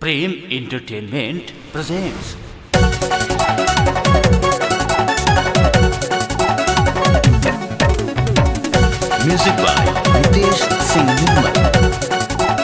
Prem Entertainment presents. Music by Nitesh Singh Nirmal.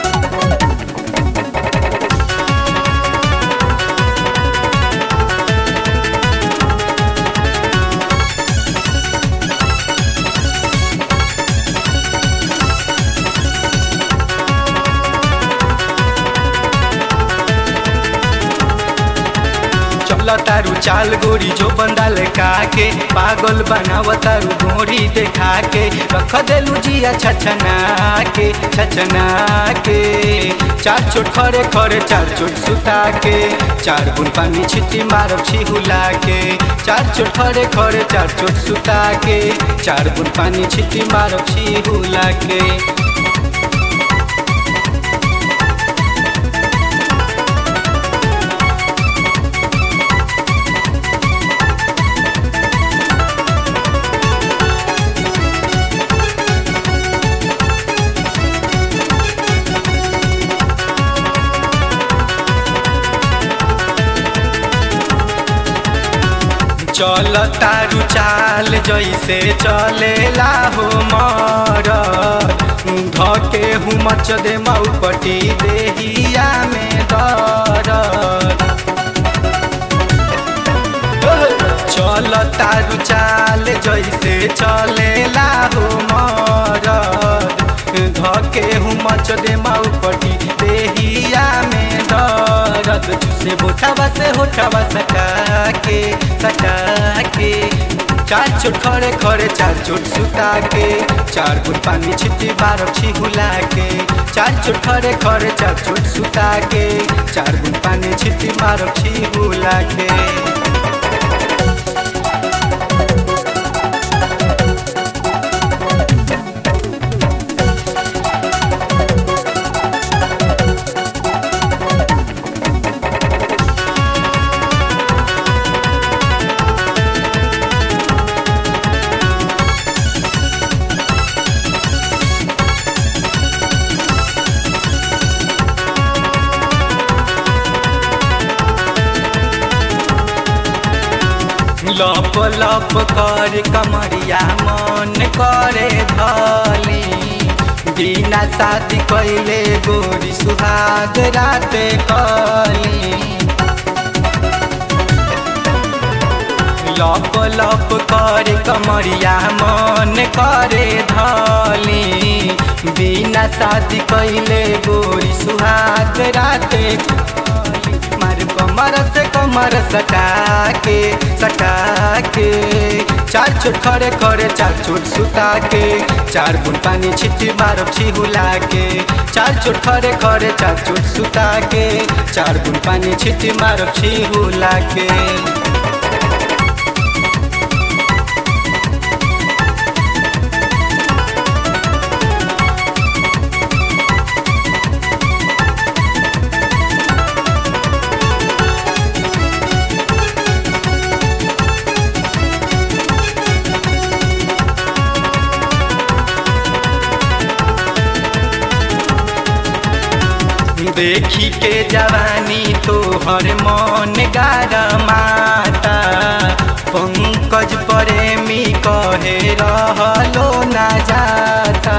चल तारू चाल गोरी जो बंदाल के पागल बनाव तारू गोरी देखा के रख देलू जिया छछना के छछना के चार चोट खरे खरे चार चोट सुता के चार बुन पानी छिटी मारब छिहुला के चार चोट खरे खरे चार चोट सुता के चार बुन पानी छिटी मारब छिहुला के चल तारू चाल जैसे चलेला हो मर धके हूँ मच दे मऊपटी देहिया में दर चल तारू चाल जैसे चलेला हो मर धके हूँ मच दे मऊपटी देहिया में दर्द से बोठावा से होठावा सटा के सटा के चार चोट खड़े खड़े चार चोट सुता के चार गुट पानी छिटी बारह छिहुला के चार चोट खड़े खड़े चार चोट सुता के चार गुट पानी छिटी बारह छिहुला के लप लप कर कमरिया मन करे धली बिना शादी कैले गोरी सुहाग राते कली लप लप कर कमरिया मन करे धली बिना शादी कैले गोरी सुहाग राते मार कमर से कमर सटा के सटा के चार चोट खड़े खड़े चार चोट सुता के चार बुन पानी छिटी मारब छिहुला के चार चोट खड़े खड़े चार चोट सुता के चार बुन पानी छिटी मारब छिहुला के देखी के जवानी तोहर मन गार माता पंकज प्रेमी कहे रहलो ना जाता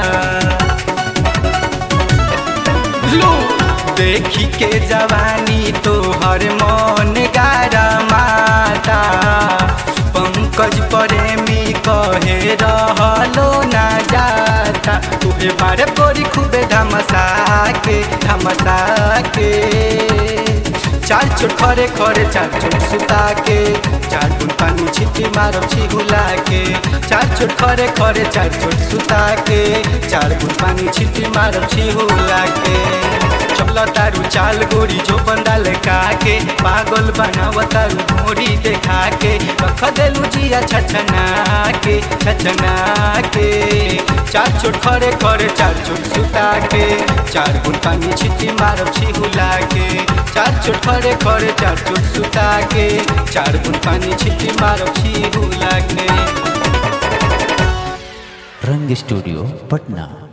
लो देखी के जवानी तोहर मन गार माता पंकज प्रेमी कहे रहलो ना जाता तुहे बारे गोरी खूबे धमसा के धमसा के चार चोट खरे खरे चार चोट सुता के चार बुन पानी छिटी मारब छिहुला के चार चोट खरे खरे चार चोट सुता के चार बुन पानी छिटी मारब छिहुला के चल तारू चाल गोरी जो बंदाल के पागल बनाव तारू गोरी देखा के रख देलू जिया छछना के छछना के चार चोट खरे खरे चार चोट सुता के चार बुन पानी छिटी मारब छिहुला के चार चोट खरे खरे चार चोट सुता के चार बुन पानी छिटी मारब छिहुला के रंग स्टूडियो पटना